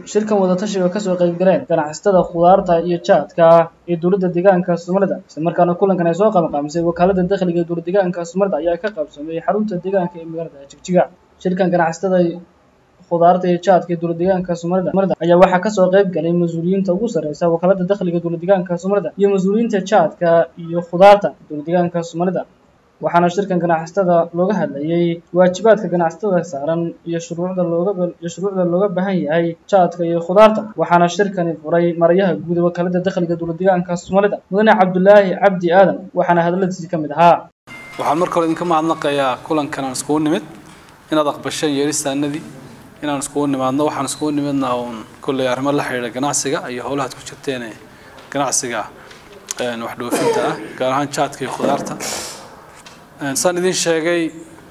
shirkan wadatashiga kasoo qaybgaleen ganacsatada khudaarta iyo jaadka ee dowladda deegaanka soomaalida islamarkaana kulankan ay soo qabanqaamisay wakaalada dakhliga ee dowlad deegaanka soomaalida ayaa ka qaybsameeyey xarunta deegaanka ee magaalada jigjiga shirkan ganacsatada khudaarta iyo jaadka ee dowlad deegaanka soomaalida ayaa waxaa kasoo qayb galay mas-uuliyiinta ugu sarreysa wakaalada dakhliga dowlad deegaanka soomaalida iyo mas-uuliyiinta jaadka iyo khudaarta dowlad deegaanka soomaalida waxaana shirkan ganacsatada looga hadlayay waajibaadka ganacsatada saaran iyo shuruucda looga iyo shuruucda looga baahan yahay jaadka iyo khudaarta waxaana shirkani furay marayaha guud ee wakaalada dakhliga dowlad deegaanka soomaalida mudane cabdulaahi cabdi aadan waxaana hadaladiisii ka mid ahaa waxaan marka hore idinka mahadnaqayaa kulankan aan iskugu nimid inaad aqbasheen yeeristaanadii inaan iskugu nimaadno waxaan iskugu nimidna uun kolley arrimo la xidhiidha ganacsiga iyo howlahaad ku jirteen ganacsiga wax dhoofinta ah gaar ahaan jaadka iyo khudaarta saan idin sheegay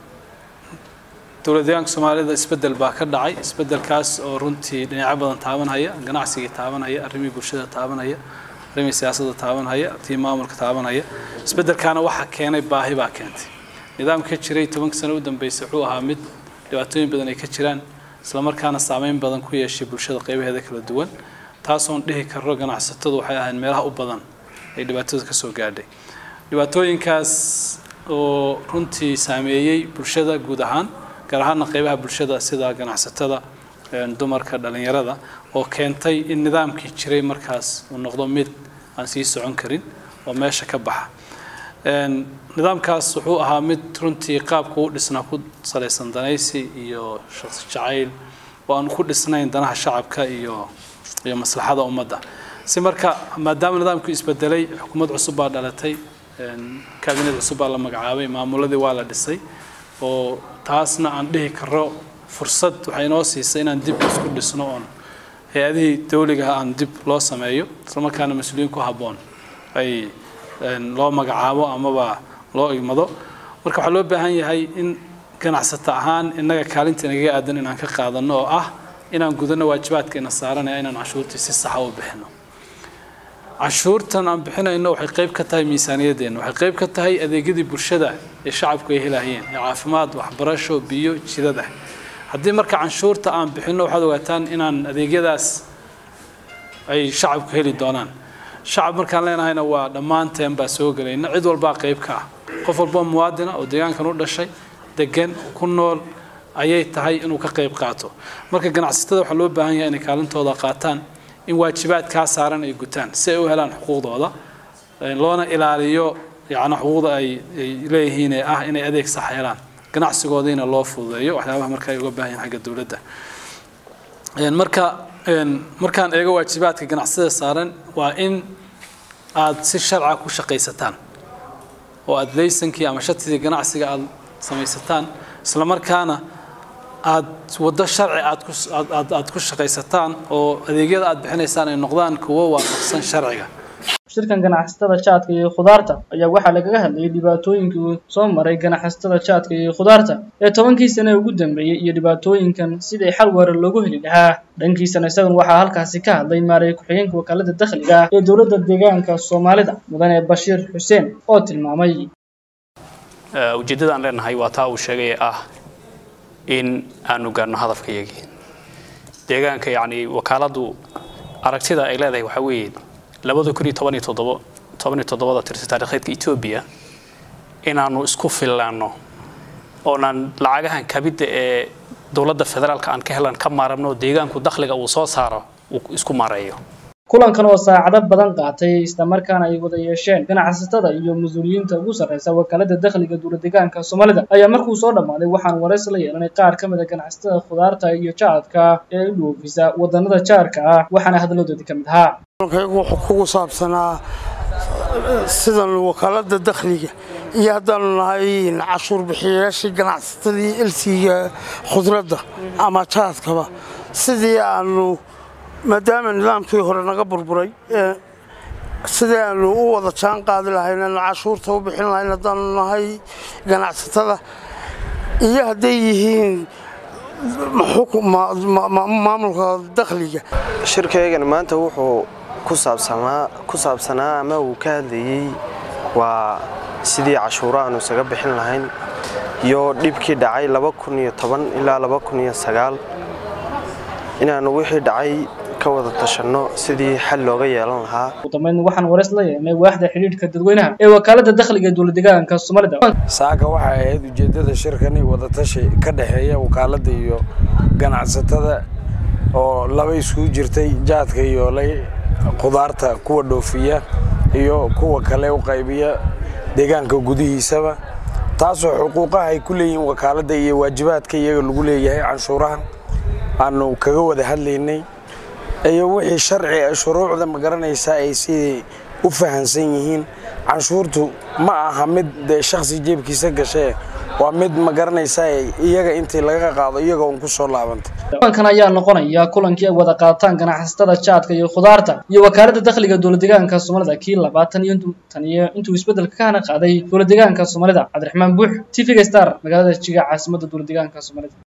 dowlad deegaanka soomaalida isbeddel baa ka dhacay isbeddelkaas oo runtii dhinacyo badan taabanhaya ganacsigii taabanhaya arrimihii bulshada taabanhaya arrimihii siyaasadda taabanhaya tii maamulka taabanhaya isbeddelkaana waxaa keenay baahi baa keentay nidaamka jiray tobanka sano u dambeysay wuxuu ahaa mid dhibaatooyin badan ay ka jiraan islamarkaana saameyn badan ku yeeshay bulshada qaybaheeda kala duwan taasoon dhihi karro ganacsatadu waxay ahayd meelaha u badan ay dhibaatadu ka soo gaadhay dhibaatooyinkaas oo runtii saameeyey bulshada guud ahaan gaar ahaana qaybaha bulshada sida ganacsatada dumarka dhalinyarada oo keentay in nidaamkii jiray markaas uu noqdo mid aan sii socon karin oo meesha ka baxa nidaamkaas wuxuu ahaa mid runtii qaabku u dhisnaa ku salaysan danaysi iyo shaqsi jacayl oo aan ku dhisnayn danaha shacabka iyo iyo maslaxada ummadda si marka maadaama nidaamku isbedelay xukuumad cusub baa dhalatay kabinet cusub baa la magacaabay maamuladii waa la dhisay oo taasna aan dhihi karo fursad waxay inoo siisay inaan dib isku dhisno oon hay-adihii dawligaha aan dib loo sameeyo islamarkaana mas-uuliyiin ku habboon ay loo magacaabo amaba loo igmado marka waxaa loo baahan yahay in ganacsata ahaan innaga kaalinta inagaga aadan inaan ka qaadano oo ah inaan gudano waajibaadka ina saaranaya inaan cashuurtii si saxa u bixino cashuurtan aan bixinayno waxay qayb ka tahay miisaaniyadeenna waxay qayb ka tahay adeegyadii bulshada ee shacabku ay helahayeen ee caafimaad waxbarasho biyo jidada haddii marka canshuurta aan bixinno waxaad ogaataan inaan adeegyadaas ay shacabku heli doonaan shacab markaan leenahayna waa dhammaanteen baa soo gelayna cid walbaa qayb ka ah qof walboo muwaadina oo deegaankan u dhashay degan ku nool ayay tahay inuu ka qayb qaato marka ganacsatada waxaa loo baahan yahay inay kaalintooda qaataan in waajibaadkaa saaran ay gutaan si ay u helaan xuquuqdooda loona ilaaliyo yani xuquuqda ay leeyihiin ee ah inay adeeg sax helaan ganacsigoodiina loo fududeeyo waxyaabaha marka ay uga baahan yihin xagga dowladda marka markaan eego waajibaadka ganacsada saaran waa in aad si sharca ku shaqaysataan oo aad laysankii ama shatidii ganacsiga aad samaysataan islamarkaana aad waddo sharci aad ku aad aad ku shaqaysataan oo adeegyada aad bixinaysaan ay noqdaan kuwo waafaqsan sharciga shirkan ganacsatada jaadka iyo khudaarta ayaa waxaa lagaga hadlayay dhibaatooyinkii uu soo maray ganacsatada jaadka iyo khudaarta ee tobankii sane ugu dambeeyey iyo dhibaatooyinkan sidii xal waara loogu heli lahaa dhankiisana isagun waxaa halkaasi ka hadlay maareey ku-xigeenka wakaalada dakhliga ee dowladda deegaanka soomaalida mudane bashiir xuseen oo tilmaamay ujeeddada aan leenahay waa taa uu sheegay ee ah in aanu gaarno hadafkayagii deegaanka yacni wakaaladdu aragtida ay leedahay waxaa weeye labada kun iyo toban iyo toddobo toban iyo toddobada tirsi taariikheedka etoobiya inaanu isku fillaanno oonaan lacagahan kabidda ee dowladda federaalka aan ka helan ka maarabno deegaanku dakhliga uu soo saaro uu isku maareeyo kulankan oo saacado badan qaatay islamarkaana ay wada yeesheen ganacsatada iyo mas-uuliyiinta ugu sarreysa wakaalada dakhliga dowlad deegaanka soomaalida ayaa markuu soo dhammaaday waxaan warays la yeelanay qaar ka mid a ganacsatada khudaarta iyo jaadka ee u dhoofisa wadannada jaarka ah waxaana hadaladoodii ka mid ahaa kaygu wuxuu kugu saabsanaa sidan wakaalada dakhliga iyo haddaanu nahay cashuur bixiyayaashii ganacsatadii elsiga khudradda ama jaadkaba sidii aanu maadaama nidaamkii hore naga burburay sidii aanu u wada jaan qaadi lahayn aanu cashuurta u bixin lahayn haddaanu nahay ganacsatada iyo hadday yihiin maamulka dakhliga shirkaygan maanta wuxuu ku saabsanaa ama uu ka hadlayey waa sidii cashuuro aanu isaga bixin lahayn iyo dhibkii dhacay ilaa inaannu wixii dhacay ka wada tashanno sidii xal looga yeelan lahaa ugu dambeyn waxaan wareys la yeelnay waaxda xidhiidhka dadweynaha ee wakaalada dakhliga ee dowlad deegaanka soomaalida saaka waxay ahayd ujeeddada shirkani wadatashi ka dhexeeya wakaaladda iyo ganacsatada oo laba iskugu jirtay jaadka iyo khudaarta kuwa dhoofiya iyo kuwa kale u qaybiya deegaanka gudihiisaba taasoo xuquuqaha ay ku leeyihiin wakaaladda iyo waajibaadka iyaga lagu leeyahay canshuurahan aanu kaga wada hadlaynay iyo wixii sharci shuruucda ma garanaysaa ay sidii u fahansan yihiin canshuurtu ma aha mid dee shakhsi jeebkiisa gashee waa mid ma garanaysaa iyaga intii laga qaado iyaga un ku soo laabanta kulankan ayaa noqonaya kulankii ay wada qaataan ganacsatada jaadka iyo khudaarta iyo wakaalada dakhliga dowlad deegaanka soomaalida kii labaatan iyo tan iyo intuu isbeddelka ka hana qaaday dowlad deegaanka soomaalida cabdiraxmaan buux t v-ga star magaalada jiga caasimadda dowlad deegaanka soomaalida